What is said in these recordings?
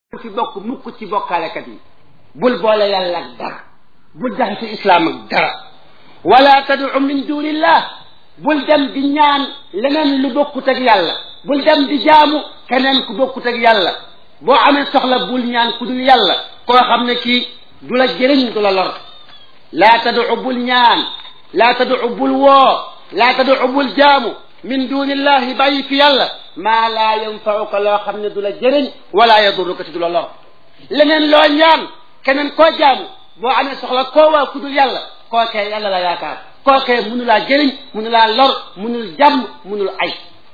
fi bokk mukk ci bokkaalekat yi bul boole yàlla ak dara bul jaxase islaam ak dara wala tad'u min dunillah bul dem di ñaan leneen lu bokkut ak yàlla bul dem di jaamu keneen ku bokkut ak yàlla boo amee soxla bul ñaan ku dul yàlla koo xam ne kii du la jëriñ du la lor laa tad'u bul ñaan laa tad'u bul woo laa tad'u bul jaamu min dunillahi bàyyi fi yàlla maa laa yanfauka loo xam ne du la jëriñ wala yadurruka te du la lor leneen loo ñaan keneen koo jaamu boo amee soxla koo waa ku dul yàlla kookee yàlla la yaakaar kookee munu laa jëriñ munu laa lor munul jàmm munul ay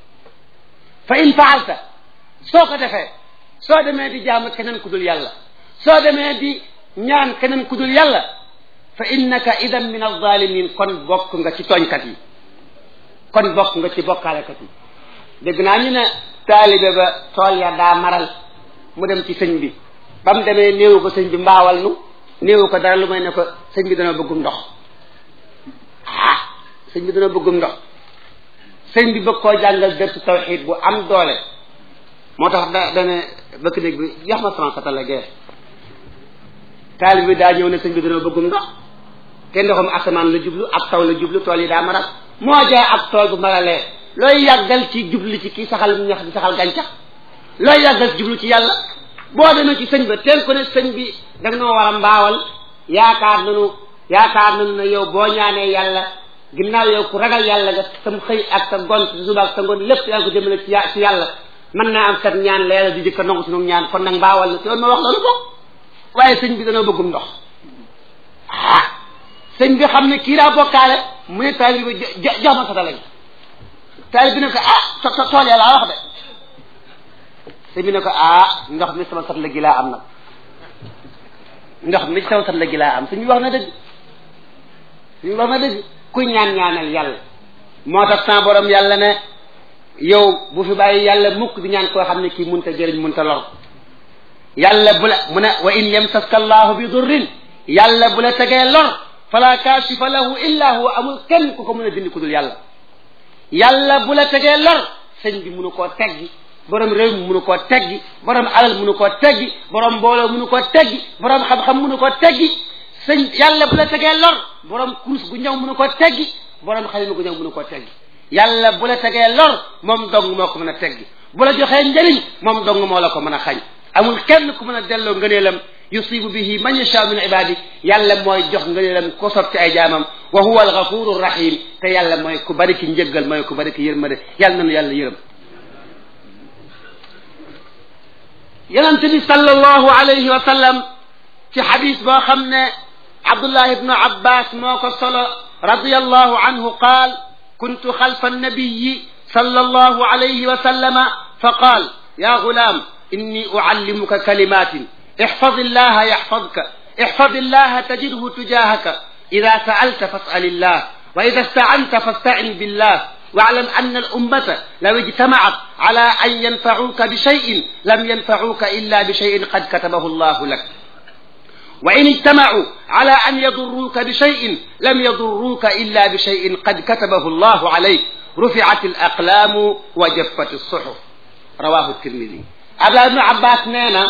fa in faalta soo ko defee soo demee di jaamu keneen ku dul yàlla soo demee di ñaan keneen ku dul yàlla fa innaka idan min alzalimin kon bokk nga ci tooñkat yi kon bokk nga ci bokkaalekat yi dégg naa ñu ne taalibe ba tool ya daa maral mu dem ci sëñ bi ba mu demee néewu ko sëñ bi mbaawal nu néewu ko dara lu may ne ko sëñ bi dana bëggum ndox ah sëñ bi dana bëggum ndox sëñ bi bëgg koo jàngal dërsu tawxiid bu am doole moo tax da dane bëkk néeg bi jox ma francata la gee taalibe bi daa ñëw ne sëñ bi dana bëggum ndox te ndoxum asamaan la jublu ab taw la jublu tool yi daa maral moo jaay ab tool bu maralee looy yàggal ci jublu ci kii saxal ñax di saxal gàncax looy yàggal ci jublu ci yàlla boo demee ci sëñ ba teel ko ne sëñ bi da nga noo war a mbaawal yaakaar nanu yaakaar nanu ne yow boo ñaanee yàlla ginnaaw yow ku ragal yàlla nga sam xëy ak sa gont sa suba ak sa ngoon lépp yaa ngi ko jëmale ci ci yàlla mën naa am kat ñaan la yàlla di jëkka nangu sunu ñaan kon nag mbaawal na te yoon ma wax loolu bokk waaye sëñ bi danoo bëggum ndox ah sëñ bi xam ne kii daa bokkaale mu ne taali bi jox ma satala gi taali bi ne ko ah tool ya laa wax de sëñ bi ne ko ah ndox mi sama satala gi laa am nag ndox mi sama satala gi laa am sëñ bi wax na dëgg sëñ bi wax na dëgg kuy ñaan ñaanal yàlla moo tax sa borom yàlla ne yow bu fi bàyyi yàlla mukk di ñaan koo xam ne kii munta jëriñ munta lor yàlla bu la mu ne wa in yamsaska allahu bi durrin yàlla bu la tegee lor fala kaashifa lahu illa huwa amul kenn ku ko mën a dindi ku dul yàlla yàlla bu la tegee lor sëñ bi munu koo teggi borom réew mi munu koo teggi borom alal munu koo teggi borom mbooloo munu koo teggi borom xam-xam munu koo teggi sëñ yàlla bu la tegee lor borom kurus gu ñëw munu koo teggi borom xalima gu ñëw munu koo teggi yàlla bu la tegee lor moom dong moo ko mën a teggi bu la joxee njëriñ moom dong moo la ko mën a xañ amul kenn ku mën a delloo ngëneelam yusibu bihi man yasha min ibadi yàlla mooy jox ngëneelam ko sob ci ay jaamam wa huwa alghafuru rahim te yàlla mooy ku bari ki njëggal mooy ku bari ki yërmande yàlla nanu yàlla yërëm yonent bi sallallahu alayhi wa sallam ci xadis boo xam ne abdullah ibnu abbas moo ko solo radiyallahu anhu qaal kuntu xalfa annabiyi sallallahu alayhi wa sallama fa qaal ya gulaam inni uallimuka kalimatin احفظ الله يحفظك احفظ الله تجده تجاهك إذا سألت فاسأل الله وإذا استعنت فاستعن بالله واعلم أن الأمة لو اجتمعت على أن ينفعوك بشيء لم ينفعوك إلا بشيء قد كتبه الله لك وإن اجتمعوا على أن يضروك بشيء لم يضروك إلا بشيء قد كتبه الله عليك رفعت الأقلام وجفت الصحف رواه الترمذي Abdullah ibn Abbas nee na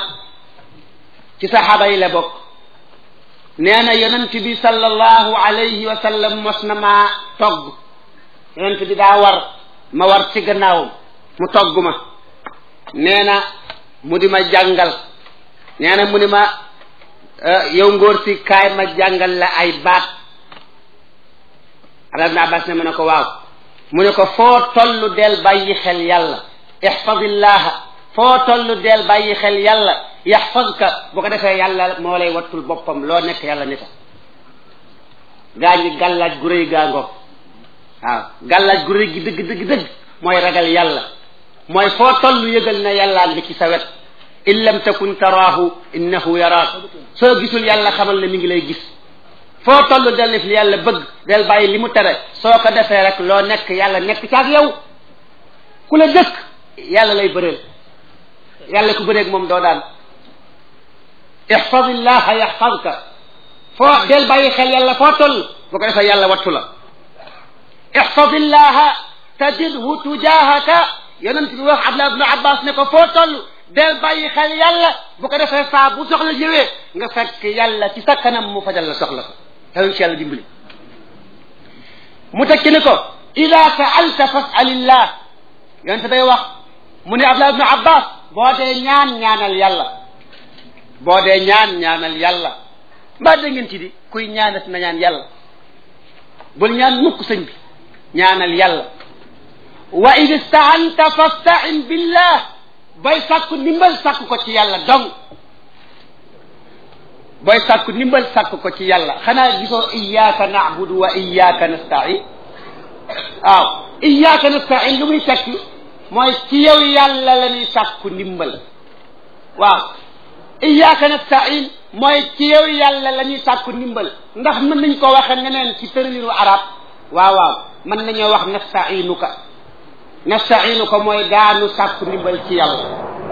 ci saxaaba yi la bokk nee na yonent bi sallallahu alayhi wa sallam mos na maa togg yonent bi daa war ma war ci gannaawam mu togg ma nee na mu di ma jàngal nee na mu di ma yow ngóor si kaay ma jàngal la ay baat Abdullah ibn Abbas ne ma ne ko waaw mu ne ko foo tollu del bàyyi xel yàlla ihfadillaha foo tollu del bàyyi xel yàlla yaxfazka bu ko defee yàlla moo lay wattul boppam loo nekk yàlla ni ta gaa ñi gàllaaj gu rëy gaa ngoog waaw gàllaaj gu rëy gi dëgg dëgg dëgg mooy ragal yàlla mooy foo tollu yëgal na yàllaa ngi ci sa wet in lam takun taraahu innahu yaraak soo gisul yàlla xamal ne mi ngi lay gis foo tollu del def li yàlla bëgg del bàyyi li mu tere soo ko defee rek loo nekk yàlla nekk ci ak yow ku la dëkk yàlla lay bëreel yàlla ku bëreeg moom doo daan ihfadillaha yaxfadka foo del bàyyi xel yàlla foo toll bu ko defee yàlla wattu la ihfadillaha tajidhu tujahaka yonent bi wax Abdullah ibn Abbas ne ko foo toll del bàyyi xel yàlla bu ko defee saa bu soxla ñëwee nga fekk yàlla ci sa kanam mu fajal la soxla ko yàlla ci yàlla dimbali mu tekki ni ko ida saalta fasalillah yonte day wax mu ne abdullah ibnu abbas boo dee ñaan ñaanal yàlla boo dee ñaan ñaanal yàlla mbaa da ngeen ci di kuy ñaanat na ñaan yàlla bul ñaan mukk sëñ bi ñaanal yàlla wa id istaanta fastain billah booy sàkku ndimbal sàkku ko ci yàlla dong booy sàkku ndimbal sàkku ko ci yàlla xanaa gisoo iyyaka na'budu wa iyyaka nasta'in waaw iyyaka nasta'in lu muy tekki mooy ci yow yàlla la ñuy sàkku ndimbal waaw iyyaka nasta'in mooy ci yow yàlla la ñuy sàkku ndimbal ndax mën nañ ko waxe neneen ci tëralinu arab waaw waaw mën nañoo wax nasta'inuka nasta'inuka mooy daanu sàkku ndimbal ci yàlla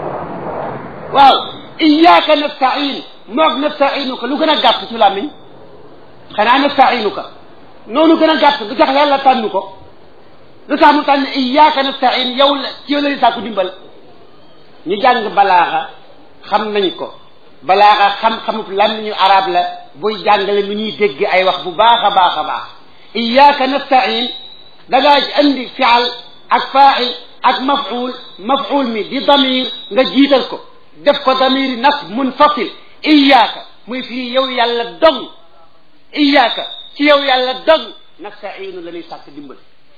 waaw iyyaka nasta'in moog nasta'inuka lu gën a gàtt ci làmmiñ xanaa nasta'inuka noonu gën a gàtt lu tax yàlla tànn ko lu tax mu tànn iyyaka nasta'in yow la ci yow la ñuy sàkku ndimbal ñu jàng balaaxa xam nañ ko balaaxa xam-xamub làmmiñu arab la buy jàngale nu ñuy dégg ay wax bu baax a baax a baax iyyaka nasta'in da ngaa andi fi'al ak fa'il ak maf'ul maf'ul mi di damir nga jiital ko def ko damiri nas munfasil iyyaka muy fii yow yàlla dong iyyaka ci yow yàlla dong nasta'inu la ñuy sàkk ndimbal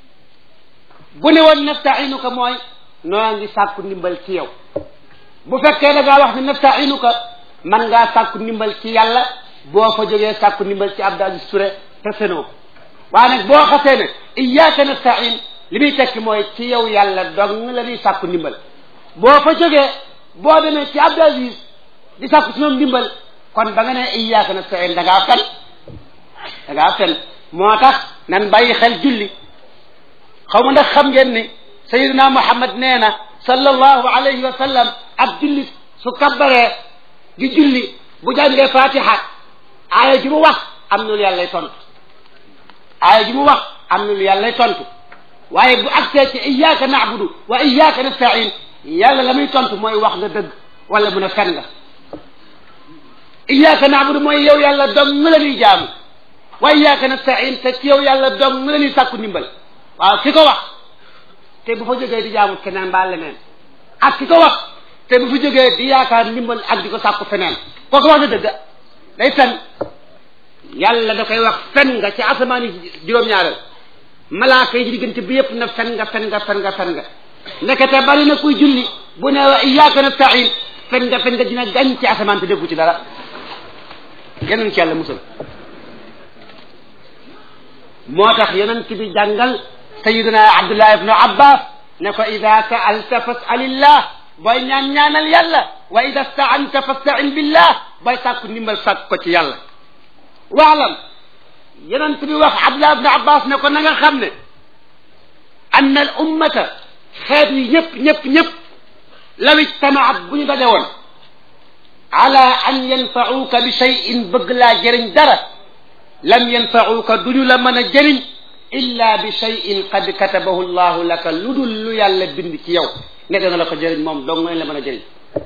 bu ne woon nasta'inuka mooy noo ngi sàkku ndimbal ci yow bu fekkee da ngaa wax ne nasta'inuka man ngaa sàkku ndimbal ci yàlla boo fa jógee sàkku ndimbal ci Abdou Aziz Touré te senoo waaye nag boo xasee ne iyyaka nasta'in li muy tekki mooy ci yow yàlla dong la ñuy sàkku ndimbal boo fa jógee boo demee ci Abdou Aziz di sàkku ci moom ndimbal kon ba nga ne iyyaka nasta'in da ngaa fen da ngaa fen moo tax nan bàyyi xel julli xaw ma ndax xam ngeen ni sayyidina Muhammad nee na sallallahu alayhi wa sallam ab jullit su kabbaree di julli bu jàngee fatiha aaya ji mu wax am na lu yàlla lay tontu aaya ji mu wax am na lu yàlla lay tontu waaye bu agsee ci iyyaka na'budu wa iyyaka nasta'in yàlla la muy tontu mooy wax nga dëgg wala mun a fen nga iyyaka na'budu mooy yow yàlla dong nga la ñuy jaamu wa iyyaka nasta'in te ci yow yàlla dong nga la ñuy sàkku ndimbal waaw ki ko wax te bu fa jógee di jaamu keneen mbaa leneen ak ki ko wax te bu fa jógee di yaakaar ndimbal ak di ko sàkku feneen kooku wax na dëgg day fen yàlla da koy wax fen nga ci asamaan yi juróom-ñaareel malaaka yi ci diggante bi yëpp na fen nga fen nga fen nga fen nga ndekete bari na kuy julli bu ne wa iyyaka nasta'in fen nga fen nga dina gañ ci asamaan te déggu ci dara yeneen ci yàlla musal moo tax yonent bi jàngal sayiduna abdullah ibnu abbas ne ko ida saalta fasalillah booy ñaan ñaanal yàlla wa ida staanta fastain billah booy sàkku ndimbal sàkk ko ci yàlla waalam yonent bi wax abdullah ibnu abbas ne ko na nga xam ne anna al ummata xeet yi ñëpp ñëpp ñëpp law ijtamaat bu ñu daje woon ala an yanfauka bi cheyin bëgg laa jëriñ dara lam yanfauka duñu la mën a jëriñ illa bi cheyin qad katabahu llahu laka lu dul lu yàlla bind ci yow ne dana la ko jëriñ moom dong nga la mën a jëriñ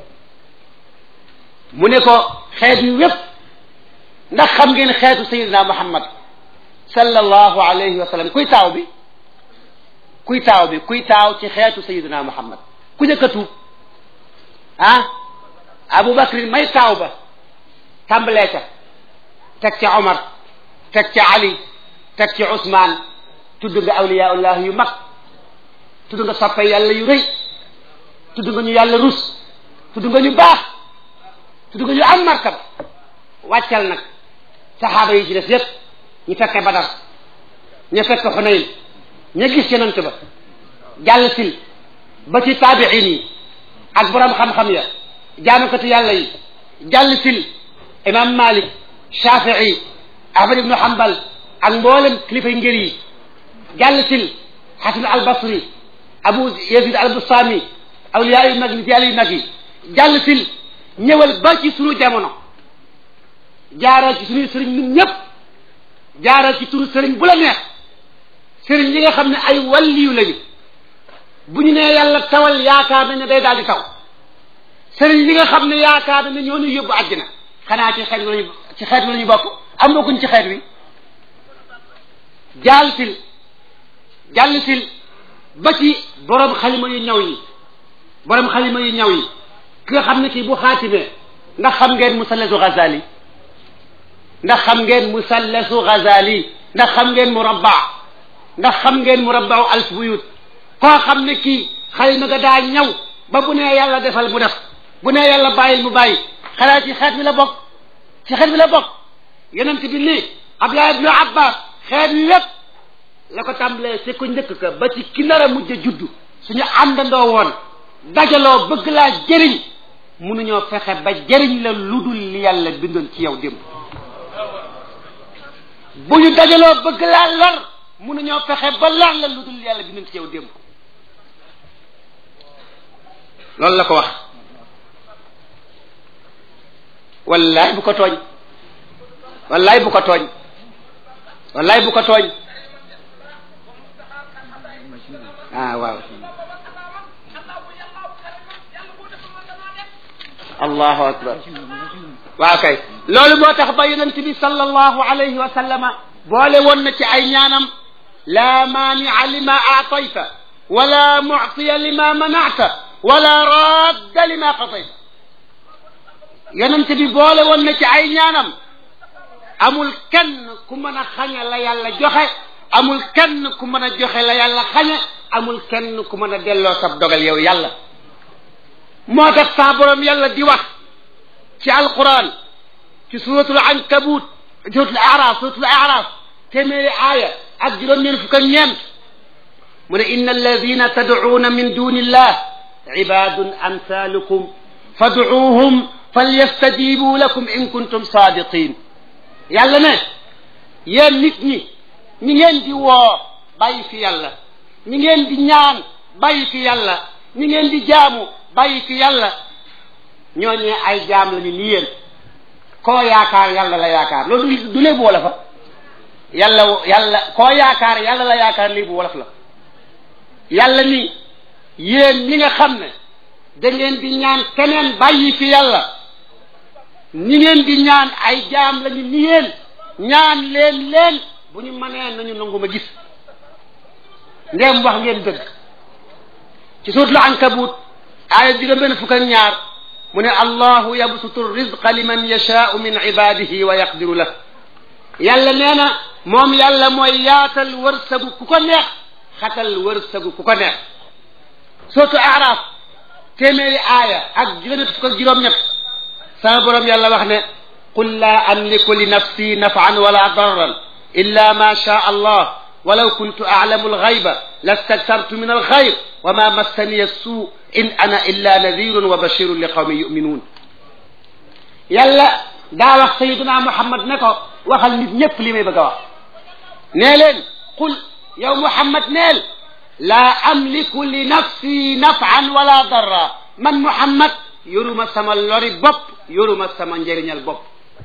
mu ne ko xeet yu wépp ndax xam ngeen xeetu sayidina muhammad sallallahu alayhi wa sallam kuy taaw bi kuy taaw bi kuy taaw ci xeetu sayidina muhammad ku njëkk a tuub ah abu bakrin may taaw ba tàmbalee ca teg ca omar teg ca ali teg ci Ousmane tudd nga awliyaullah yu mag tudd nga soppe yàlla yu rëy tudd nga ñu yàlla rus tudd nga ñu baax tudd nga ñu am martaba wàccal nag saxaaba yi ci des yépp ñu fekke Badar ñu fekke Xunayn ña gis yonent ba jàll sil ba ci taabiin yi ak borom xam-xam ya jaamukatu yàlla yi jàll sil imam Malik Shafii Ahmad ibnu Hanbal ak mboolem kilifay ngër yi jàll sil Xasan al Basri Abu Yazid al Bustami awliya yu mag nit yàlla yu mag yi jàll sil ñëwal ba ci sunu jamono jaaral ci suñuy sëriñ ñun ñëpp jaaral ci turu sëriñ bu la neex sëriñ yi nga xam ne ay walliyu lañu bu ñu nee yàlla tawal yaakaar nañ ne day daal di taw sëriñ li nga xam ne yaakaar na ñoo ñu yóbbu àddina xanaa ci xeet lañu ci xeet wi la ñu bokk am bokkuñ ci xeet wi jaal sil jàll sil ba ci borom xalima yu ñaw yi borom xalima yu ñaw yi ki nga xam ne kii bu xaatimee ndax xam ngeen musallasu Ghazali ndax xam ngeen musallasu Ghazali ndax xam ngeen murabba ndax xam ngeen murabbau alf buyut koo xam ne kii xalima ga daa ñaw ba bu nee yàlla defal mu def bu nee yàlla bàyyil mu bàyyi xanaa ci xeet bi la bokk ci xeet bi la bokk yonent bi nii Abdullah ibnu Abbas xeet wi yépp la ko tàmbalee ci ku njëkk ka ba ci ki nar a mujj a juddu suñu àndandoo woon dajaloo bëgg laa jëriñ mënuñoo fexe ba jëriñ la lu dul li yàlla bindoon ci yow démb bu ñu dajaloo bëgg laa lor mënuñoo fexe ba lor la lu dul li yàlla bindoon ci yow démb loolu la ko wax wallaay bu ko tooñ wallaay bu ko tooñ wallaay bu ko tooñ ah waaw allahu akbar waaw kay loolu moo tax ba yonent bi sallallahu alayhi wa sallama boole woon na ci ay ñaanam laa maanica lima aatayta wala muctiya lima manacta wala radda lima qadayta yonent bi boole woon na ci ay ñaanam amul kenn ku mën a xañe la yàlla joxe amul kenn ku mën a joxe la yàlla xañe amul kenn ku mën a delloo sab dogal yow yàlla moo tax saa borom yàlla di wax ci alquran ci suratul ankabut suratul araf suratul araf téeméeri aaya ak juróom-ñeent fukk ak ñeent mu ne inna alladina tadcuuna min duni illah ibadun amsalukum fadcuuhum falyastajibu lakum in kuntum sadiqin yàlla ne yéen nit ñi ñi ngeen di woo bàyyi fi yàlla ñi ngeen di ñaan bàyyi fi yàlla ñi ngeen di jaamu bàyyi fi yàlla ñooñee ay jaam lañu ni yéen koo yaakaar yàlla la yaakaar loolu du léebu wolof fa yàlla yàlla koo yaakaar yàlla la yaakaar léebu wolof la yàlla ni yéen ñi nga xam ne da ngeen di ñaan keneen bàyyi fi yàlla ñi ngeen di ñaan ay jaam lañu ni yéen ñaan leen leen bu ñu mënee nañu nangu ma gis ndéem wax ngeen dëgg ci suut la ankabut aaya juróom benn fukk ak ñaar mu ne allahu yabsutu rizqa liman yashaau min ibadihi wa yaqdiru la yàlla nee na moom yàlla mooy yaatal wërsëgu ku ko neex xatal wërsëgu ku ko neex surtout araf téeméeri aaya ak juróom fukk ak juróom-ñett sama borom yàlla wax ne qul laa amliku li nafsi nafan wala darran illa ma shaa allah walaw kuntu aclamu alxayba lastaktartu min alxayr wa ma massani assuu in ana illa nadirun wa bashirun li qawmin yuminuun yàlla daa wax sayiduna muhammad ne ko waxal nit ñépp li may bëgg a wax nee leen qul yow muhammad neel laa amliku li nafsi nafan wala darra man muhammad yoruma sama lori bopp yoruma sama njëriñal bopp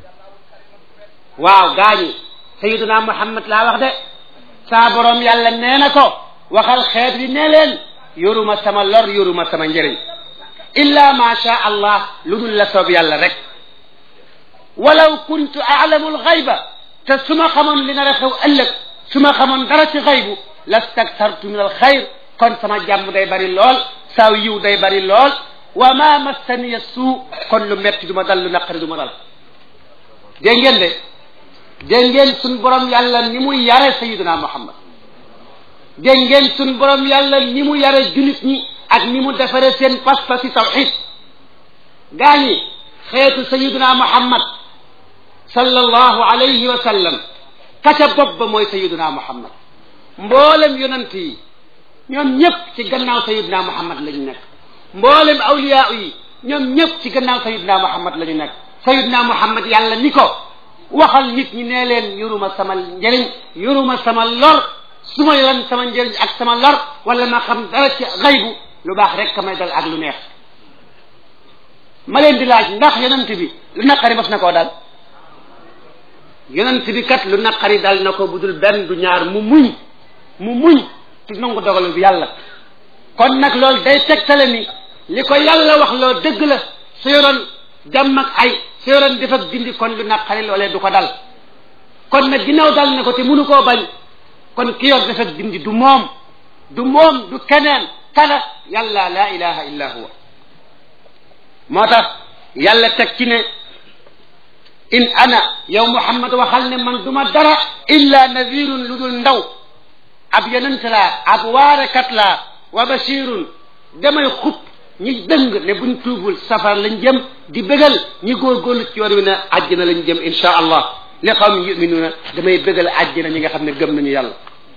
waaw gaañi sayiduna muhammad laa wax de saa borom yàlla nee na ko waxal xeet wi ne leen yoruma sama lor yoruma sama njëriñ illa ma sha allah lu dul la soob yàlla rek walaw kuntu aalamu alxayba te su ma xamoon li nar a xew ëllëg su ma xamoon dara ci xaybu lastaktartu min alxayr kon sama jàmm day bari lool saaw yiw day bari lool wa ma massaniya suu kon lu metti du ma dal lu naqari du ma dal dégg ngeen de dégg ngeen suñ borom yàlla ni muy yare sayiduna muhammad dégg ngeen suñ borom yàlla ni mu yare junit ñi ak ni mu defare seen pas-pas si tawxid gaa ñi xeetu sayiduna muhammad sallallahu alayhi wa sallam kaca bopp ba mooy sayiduna muhammad mboolem yonant yi ñoom ñëpp ci gannaaw sayiduna muhammad la ñu nekk mboolem awliyaa yi ñoom ñëpp ci gannaaw sayiduna muhammad la ñu nekk sayiduna muhammad yàlla ni ko waxal nit ñi nee leen yoruma sama njëriñ yoruma sama lor su ma lan sama njëriñ ak sama lor wala ma xam dara ci xaybu lu baax rek ka may dal ak lu neex ma leen di laaj ndax yonent bi lu naqari bas na koo dal yonent bi kat lu naqari dal na ko bu dul benn du ñaar mu muñ mu muñ ci nangu dogalu bi yàlla kon nag loolu day tegtale ni li ko yàlla wax loo dëgg la su yoroon jàmm ak ay su yoroon def ak dindi kon lu naqari loolee du ko dal kon nag ginnaaw dal ne ko te mënu koo bañ kon ki yor def ak dindi du moom du moom du keneen kala yàlla la ilaha illa huwa moo tax yàlla teg ci ne in ana yow muhammad waxal ne man duma dara illa nadirun lu dul ndaw ab yonent laa ab waarekat laa wa bashirun damay xub ñi dëng ne buñ tuubul safar lañ jëm di bégal ñi góorgóorlu ci yoon wi ne àjjana lañ jëm insha allah li qawmin yuminuuna damay bégal àjjana ñi nga xam ne gëm nañu yàlla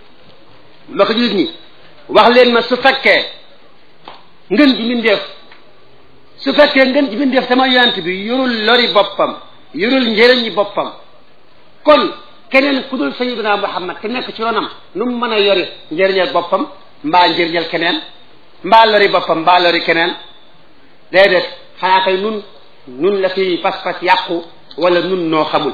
ma ko julit ñi wax leen ma su fekkee ngën ji mindeef su fekkee ngën ji mindeef sama yonent bi yorul lori boppam yorul njëriñi boppam kon keneen ku dul sayyidina muhammad te nekk ci yoonam nu mu mën a yori njëriñal boppam mbaa njëriñal keneen mbaa lori boppam mbaa lori keneen déedéet xanaa kay nun nun la fi pas-pas yàqu wala nun noo xamul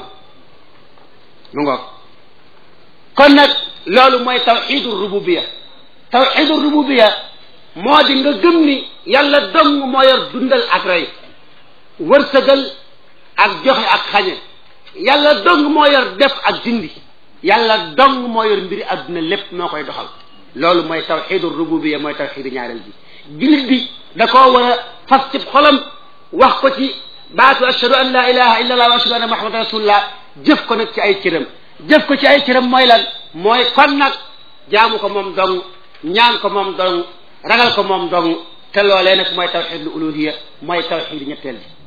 mu ngoog kon nag loolu mooy tawxidu rububiya tawxidu rububiya moo di nga gëm ni yàlla dong moo yor dundal ak rey wërsëgal ak joxe ak xañe yàlla dong moo yor def ak dindi yàlla dong moo yor mbiri adduna lépp moo koy doxal loolu mooy tawxidu rububiya mooy tawxidu ñaareel bi jullit bi da koo war a fas ci xolam wax ko ci baatu ashhadu an la ilaha illa allah wa ashhadu anna muhammadan rasulullah jëf ko nag ci ay cëram jëf ko ci ay cëram mooy lan mooy kon nag jaamu ko moom dong ñaan ko moom dong ragal ko moom dong te loolee nag mooy tawxidul uluhiya mooy tawxidu ñetteel ji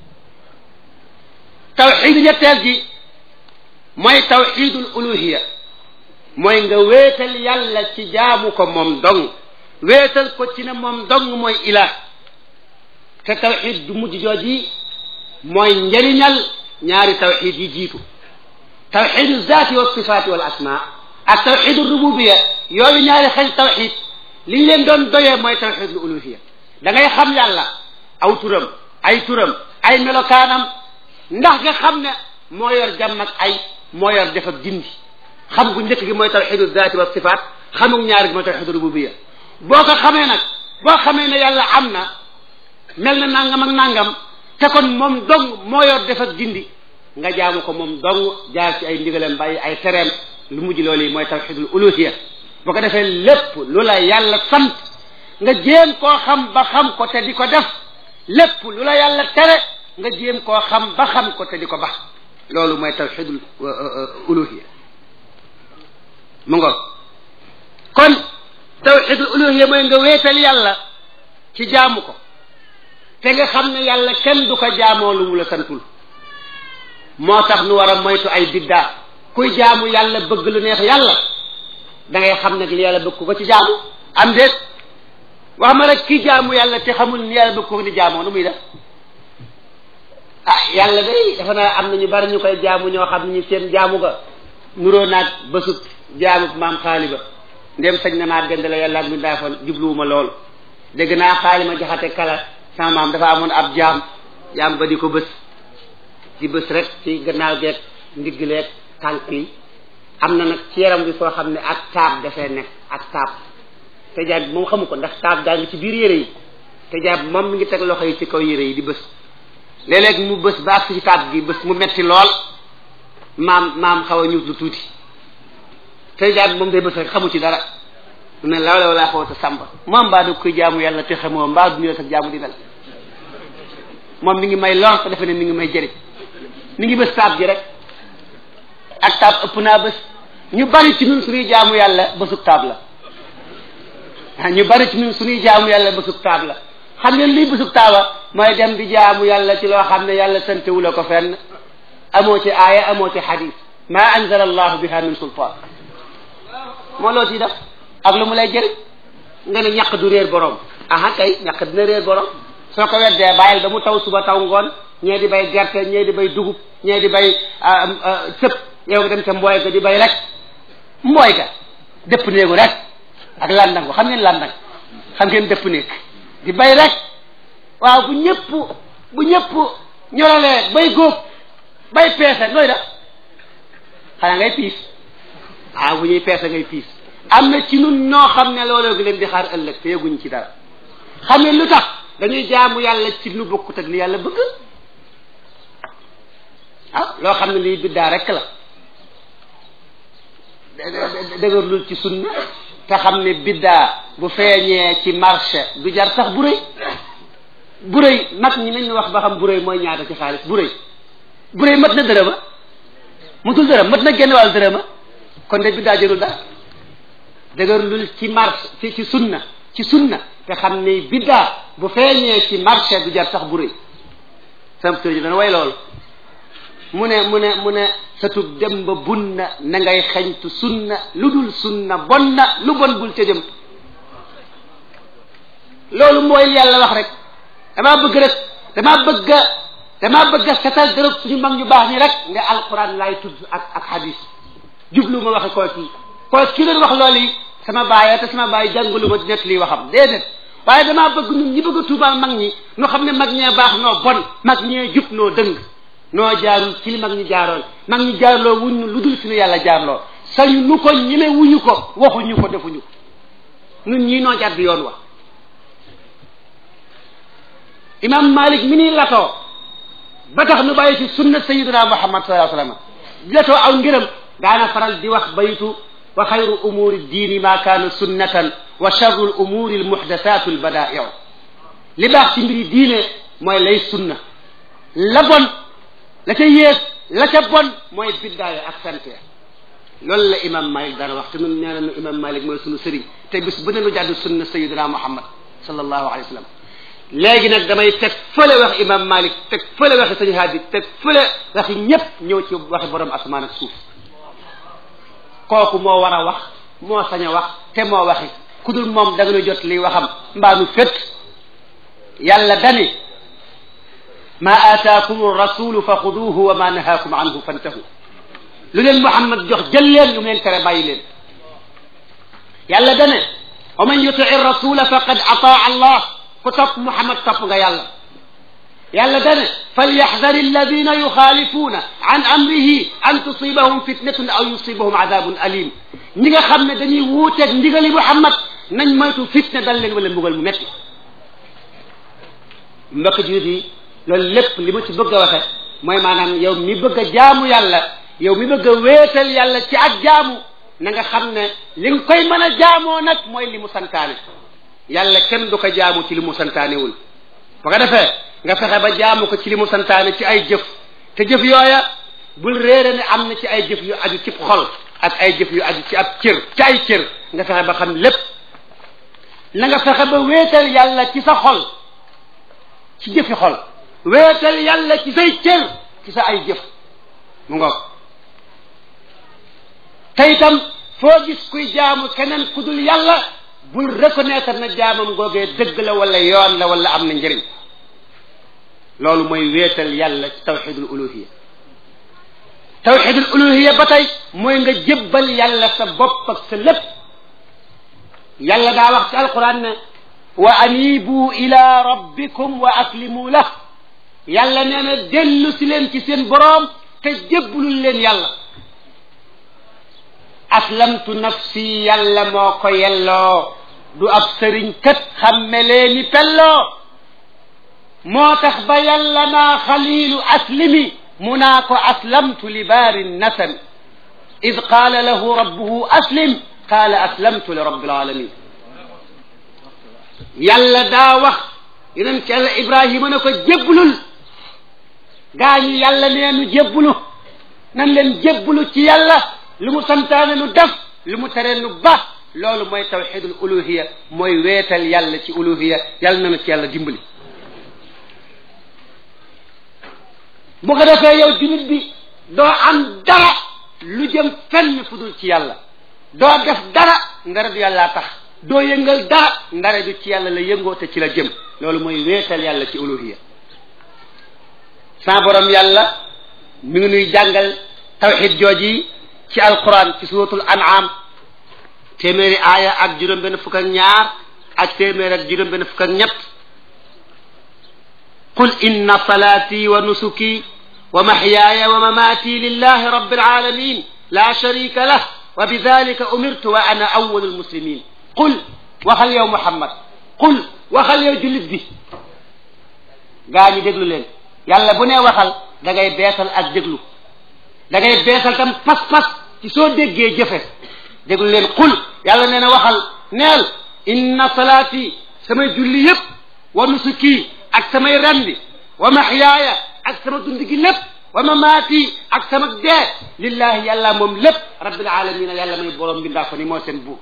tawxidu ñetteel ji mooy tawxidul uluhiya mooy nga wéetal yàlla ci jaamu ko moom dong wéetal ko ci ne moom dong mooy ilah te tawxid du mujj jooji mooy njëriñal ñaari tawxid yi jiitu tawxidu zaati wa sifaati wal asma ak tawxidu rububiya yooyu ñaari xel tawxid li ñu leen doon doyee mooy tawxidul uluhiya da ngay xam yàlla aw turam ay turam ay melokaanam ndax nga xam ne moo yor jàmm ak ay moo yor def ak dindi xam gu njëkk gi mooy tawxidu zaati wa sifaat xamug ñaari gi mooy tawxidu rububiya boo ko xamee nag boo xamee ne yàlla am na mel na nangam ak nangam te kon moom dong moo yor def ak dindi nga jaamu ko moom dong jaar ci ay ndigalam bàyyi ay tereem lu mujj loolu yi mooy tawxidul uluhiya boo ko defee lépp lu la yàlla sant nga jéem koo xam ba xam ko te di ko def lépp lu la yàlla tere nga jéem koo xam ba xam ko te di ko bax loolu mooy tawxidul uluhiya mu ngo kon tawxidul uluhiya mooy nga wéetal yàlla ci jaamu ko te nga xam ne yàlla kenn du ko jaamoo lu mu la santul moo tax nu war a moytu ay biddaa kuy jaamu yàlla bëgg lu neex yàlla da ngay xam nag li yàlla bëgg ko ci jaamu am déet wax ma rek ki jaamu yàlla te xamul ni yàlla bëgg ko ni jaamoo nu muy def ah yàlla day dafa naa am na ñu bari ñu koy jaamu ñoo xam ni seen jaamu ga nuroo naag bësub jaamu maam xaaliba ndem sañ na naa dend la yàlla ak mi daafan jubluwuma lool dégg naa xaalima jaxate kala sama maam dafa amoon ab jaam jaam ba di ko bës di bës rek ci gannaaw geeg ndigg leeg tànk yi am na nag ci yaram bi foo xam ne ak taab dafay nekk ak taab te jaab bi moom xamu ko ndax taab daa ngi ci biir yére yi te jaab bi moom mi ngi teg loxo yi ci kaw yére yi di bës léeg-léeg mu bës ba ak ci taab gi bës mu metti lool maam maam xaw a ñuut lu tuuti te jaab bi moom day bës rek xamu ci dara mu ne law law laa xaw a sàmba moom mbaa da koy jaamu yàlla te xamoo mbaa du ñu sa jaamu di mel moom mi ngi may lor te defe ne mi ngi may jëriñ mi ngi bës taab ji rek ak taab ëpp naa bés ñu bari ci ñun suñuy jaamu yàlla bésub taab la ah ñu bari ci ñun suñuy jaamu yàlla bésub taab la xam ngeen lii bésub taaba mooy dem di jaamu yàlla ci loo xam ne yàlla santewu la ko fenn amoo ci aaya amoo ci xadis ma anzala allahu biha min sultaan moo loo ciy def ak lu mu lay jëriñ nga ne ñàq du réer borom aha kay ñàq dina réer borom soo ko weddee bàyyil ba mu taw suba taw ngoon ñee di bay gerte ñee di bay dugub ñee di bay sëp yow nga dem ca mbooy ga di bay rek mbooy ga dëpp néegu rek ak landangu xam ngeen landang xam ngeen dëpp néeg di bay rek waaw bu ñëpp bu ñëpp ñoralee bay góob bay peese nooy def xanaa ngay piis ah bu ñuy peese ngay piis am na ci nun ñoo xam ne looloo gi leen di xaar ëllëg te yëguñ ci dara xam ngeen lu tax dañuy jaamu yàlla ci lu bokkut ak li yàlla bëgg ah loo xam ne lii biddaa rek la dëgërlul ci sunna te xam ne biddaa bu feeñee ci marché du jar sax bu rëy bu rëy mag ñi nañ wax ba xam bu rëy mooy ñaata ci xaalis bu rëy bu rëy mat na dërëma mutul dërëm mat na génn wàll dërëma kon de biddaa jërul dara dëgërlul ci marché ci ci sunna ci sunna te xam ne biddaa bu feeñee ci marché du jar sax bu rëy sam tur ji dana way loolu mu ne mu ne mu ne satub dem ba bunna na ngay xeñtu sunna lu dul sunna bon na lu bon bul ca jëm loolu mooy yàlla wax rek damaa bëgg rek damaa bëgg a damaa bëgg a setal dërëb suñu mag ñu baax ñi rek nga alquran laay tudd ak ak hadis jublu ma waxe koo kii koo kii doon wax loolu yi sama baay te sama baay jàngalu ma nekk lii waxam déedéet waaye damaa bëgg ñun ñi bëgg a tuubaal mag ñi ñu xam ne mag ñee baax noo bon mag ñee jub noo dëng noo jaarul ci li mag ñi jaaroon mag ñi jaarloo wuñ lu dul suñu yàlla jaarloo sañu nu ko ñeme wuñu ko waxuñu ko defuñu ñun ñii noo jàdd yoon wa imam malik mi ni latoo ba tax nu bàyyi ci sunna sayiduna muhammad sallallahu alayhi wasallam latoo aw ngërëm daana faral di wax baytu wa xayru umuri diini ma kaana sunnatan wa charru l umuri al muhdathatu al badaiu li baax ci mbiri diine mooy lay sunna la bon la ca yées la ca bon mooy biddaaye ak sante loolu la imam malik daan wax te nun nee nañu imam malik mooy sunu sëriñ te bis bu ne nu jàddu sunna sayidina muhammad sallallahu alayhi wa sallam léegi nag damay teg fële wax imam malik teg fële waxi sëñ haadi teg fële waxi ñépp ñëw ci waxi borom asamaan ak suuf kooku moo war a wax moo sañ a wax te moo waxi ku dul moom da nga nu jot liy waxam mbaa nu fét yàlla dani ma aataakum rasulu fa xuduuhu wa ma nahaakum anhu fantahu lu leen Muhammad jox jël leen lu mu leen tere bàyyi leen yàlla dane wa man yutii rasula faqad ataa allah ku topp Muhammad topp nga yàlla yàlla dane falyaxdar alladina yuxaalifuuna an amrihi an tusibahum fitnatun aw yusibahum adabun alim ñi nga xam ne dañuy wuuteeg ndigali Muhammad nañ moytu fitne dal leen wala mbugal mu metti mbokk julit yi loolu lépp li ma ci bëgg a waxe mooy maanaam yow mi bëgg a jaamu yàlla yow mi bëgg a wéetal yàlla ci ak jaamu na nga xam ne li nga koy mën a jaamoo nag mooy li mu santaane yàlla kenn du ko jaamu ci li mu santaanewul ba nga defee nga fexe ba jaamu ko ci li mu santaane ci ay jëf te jëf yooya bul réere ne am na ci ay jëf yu aju ci xol ak ay jëf yu aju ci ab cër ci ay cër nga fexe ba xam lépp na nga fexe ba wéetal yàlla ci sa xol ci jëfi xol wéetal yàlla ci say cër ci sa ay jëf mu ngoog te itam foo gis kuy jaamu keneen ku dul yàlla bul reconnaître na jaamam googee dëgg la wala yoon la wala am na njëriñ loolu mooy wéetal yàlla ci tawxidul uluhiya tawxidul uluhiya ba tey mooy nga jébbal yàlla sa bopp ak sa lépp yàlla daa wax ci alquran ne wa anibu ila rabbikum wa aslimu lah yàlla nee na dellu si leen ci seen boroom te jébbalul leen yàlla aslamtu nafsi yàlla moo ko yelloo du ab sëriñ kat xamme leeni pelloo moo tax ba yàlla naa xaliilu aslimi mu naa ko aslamtu li baari nasami id qaala lahu rabbuhu aslim qaala aslamtu li rabbil alamin yàlla daa wax yeneen ci yàlla ibrahima ne ko jébbalul gaa ñi yàlla nee nu jébbalu nan leen jébbalu ci yàlla lu mu santaane nu def lu mu tere nu ba loolu mooy tawxidul uluhiya mooy weetal yàlla ci uluhiya yàlla na nu ci yàlla dimbali bu ko defee yow jullit bi doo am dara lu jëm fenn fu dul ci yàlla doo def dara ndara du yàllaa tax doo yëngal dara ndara du ci yàlla la yëngoo te ci la jëm loolu mooy weetal yàlla ci uluhiya sa borom yàlla mi ngi nuy jàngal tawxid jooji ci alquran ci suratul an'am téeméeri aaya ak juróom benn fukk ak ñaar ak téeméer ak juróom benn fukk ak ñett qul inna salati wa nusuki wa mahyaaya wa mamaati lillahi rabbil alamin la sharika lah wa bidhalika umirtu wa ana awwalul muslimin qul waxal yow muhammad qul waxal yow jullit bi gaa ñi déglu leen yàlla bu nee waxal da ngay beesal ak déglu da ngay beesal tam pas-pas ci soo déggee jëfe déglu leen xul yàlla nee na waxal neel inna salaati samay julli yépp wa nusuki ak samay rendi wa maxyaaya ak sama dund gi lépp wa mamaati ak sama dee lillahi yàlla moom lépp rabbil alamina yàlla may borom bi ndaa fa ni moo seen buur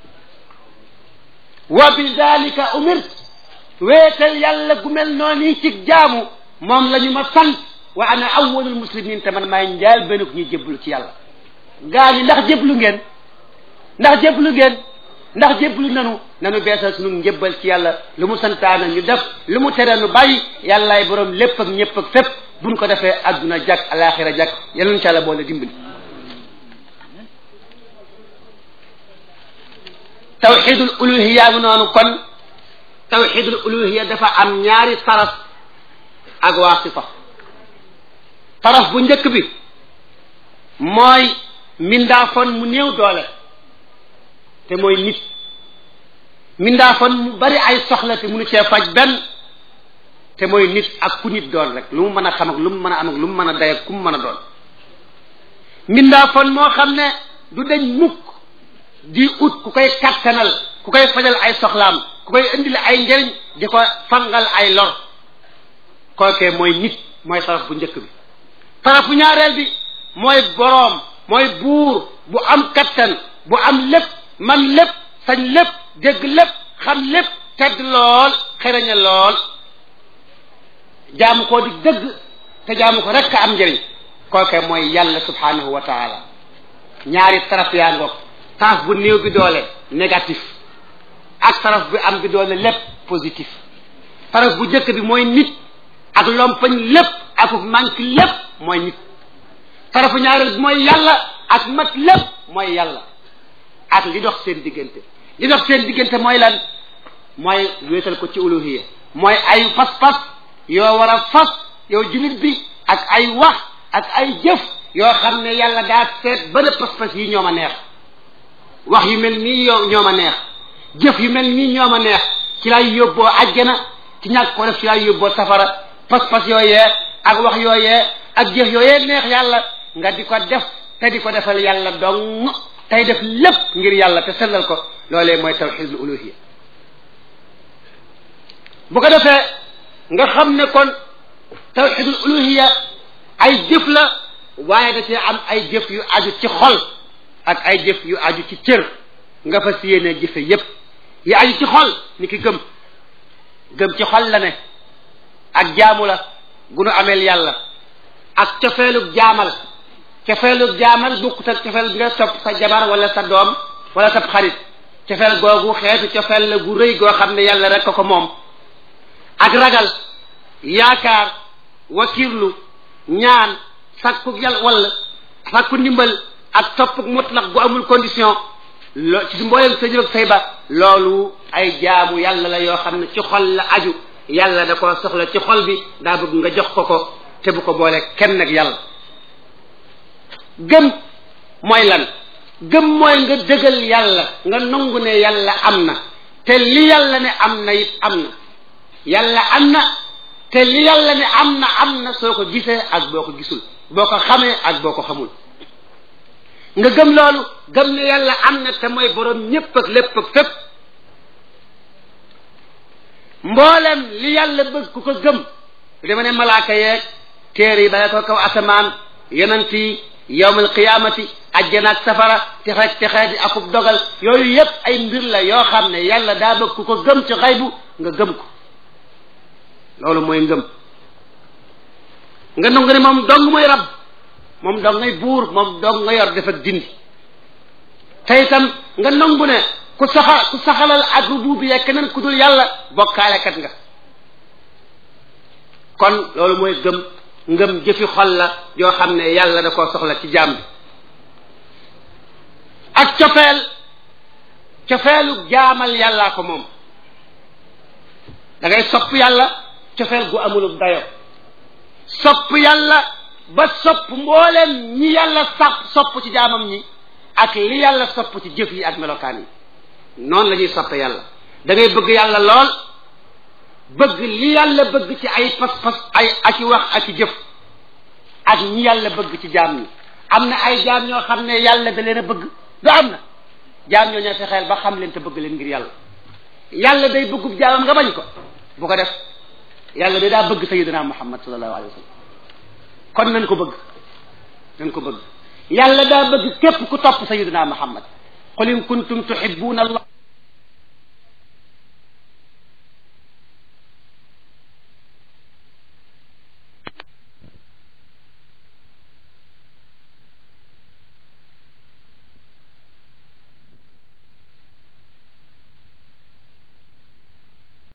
wa bi dalika umirt wéetal yàlla gu mel noonu ci jaamu moom la ñu ma sant wa ana awwalul muslimin te man maay njaal benuk ñuy jébbalu ci yàlla gaa ñi ndax jébbalu ngeen ndax jébbalu ngeen ndax jébbalu nanu nanu beesal sunu njébbal ci yàlla lu mu santaana ñu def lu mu tere nu bàyyi yàllaay borom lépp ak ñëpp ak fépp buñ ko defee adduna jàkk alaxira jàkk yal nañu ci yàlla boole dimbali tawxidul uluhiya bi noonu kon tawxidul uluhiya dafa am ñaari taraf ak waasita taraf bu njëkk bi mooy mindaafon mu néew doole te mooy nit mindaafon mu bari ay soxla te munu cee faj benn te mooy nit ak ku nit doon rek lu mu mën a xam ak lu mu mën a am ak lu mu mën a day ak ku mu mën a doon mindaafon moo xam ne du dañ mukk di ut ku koy kattanal ku koy fajal ay soxlaam ku koy indil ay njëriñ di ko fangal ay lor kookee mooy nit mooy taraf bu njëkk bi taraf bu ñaareel bi mooy boroom mooy buur bu am kattan bu am lépp man lépp sañ lépp dégg lépp xam lépp tedd lool xereñe lool jaamu koo di dëgg te jaamu ko rekk am njëriñ kooke mooy yàlla subhanahu wa taala ñaari taraf yaa ngoog taraf bu néew bi doole négatif ak taraf bi am bi doole lépp positif taraf bu njëkk bi mooy nit ak lompañ lépp ak manque lépp mooy nit tarafu ñaareel bi mooy yàlla ak mat lépp mooy yàlla ak li dox seen diggante li dox seen diggante mooy lan mooy wéetal ko ci uluhiya mooy ay pas-pas yoo war a fas yow jullit bi ak ay wax ak ay jëf yoo xam ne yàlla daa seet ba ne pas-pas yi ñoo ma neex wax yu mel nii yoo ñoo ma neex jëf yu mel nii ñoo ma neex ci lay yóbboo àjjana ci ñàkk ko def ci lay yóbboo safara pas-pas yooyee ak wax yooyee ak jëf yooyee neex yàlla nga di ko def te di ko defal yàlla dong tey def lépp ngir yàlla te sellal ko loolee mooy tawxidul uluhiya bu ko defee nga xam ne kon tawxidul uluhiya ay jëf la waaye da cee am ay jëf yu aju ci xol ak ay jëf yu aju ci cër nga fas yéene jëfe yépp yi aju ci xol ni ki gëm gëm ci xol la ne ak jaamu la gunu ameel yàlla ak cofeelug jaamal cofeelug jaamal bukkut ak cofeel bi nga topp sa jabar wala sa doom wala sa xarit cofeel googu xeetu cofeel la gu rëy goo xam ne yàlla rek ko ko moom ak ragal yaakaar wakirlu ñaan sakku yàlla wala sakku ndimbal ak topp mutlaq gu amul condition loo ci mboolem sa jëf ak say ba loolu ay jaamu yàlla la yoo xam ne ci xol la aju yàlla da ko soxla ci xol bi daa bëgg nga jox ko ko te bu ko boole kenn ak yàlla gëm mooy lan gëm mooy nga dëgal yàlla nga nangu ne yàlla am na te li yàlla ne am na it am na yàlla am na te li yàlla ne am na am na soo ko gisee ak boo ko gisul boo ko xamee ak boo ko xamul nga gëm loolu gëm ne yàlla am na te mooy borom ñépp ak lépp ak fépp mboolem li yàlla bëgg ku ko gëm dama ne malaaka yeeg téere yi bale ko kaw asamaan yonent yi yowmal qiyaamati ajjana ak safara texeeg texee di akub dogal yooyu yépp ay mbir la yoo xam ne yàlla daa bëgg ku ko gëm ci xaybu nga gëm ko loolu mooy ngëm nga nangu ne moom dong mooy rab moom dong ngay buur moom dong nga yor def ak dindi te itam nga nangu ne ku saxa ku saxalal ak rububiya keneen ku dul yàlla bokkaalekat nga kon loolu mooy gëm ngëm jëfi xol la yoo xam ne yàlla da koo soxla ci jaam bi ak cofeel cofeelu jaamal yàllaa ko moom da ngay sopp yàlla cofeel gu amulub dayo sopp yàlla ba sopp mbooleem ñi yàlla sapp sopp ci jaamam ñi ak li yàlla sopp ci jëf yi ak melokaan yi noonu la ñuy soppe yàlla da ngay bëgg yàlla lool bëgg li yàlla bëgg ci ay pas-pas ay ak i wax ak i jëf ak ñi yàlla bëgg ci jaam ñi am na ay jaam ñoo xam ne yàlla da leen a bëgg du am na jaam ñoo ñoo fexeel ba xam leen te bëgg leen ngir yàlla yàlla day bëggub jaamam nga bañ ko bu ko def yàlla day daa bëgg sayidina muhammad sallallahu alayhi wa sallam kon nañ ko bëgg nañ ko bëgg yàlla daa bëgg képp ku topp sayidina muhammad qul in kuntum tuhibbuna allah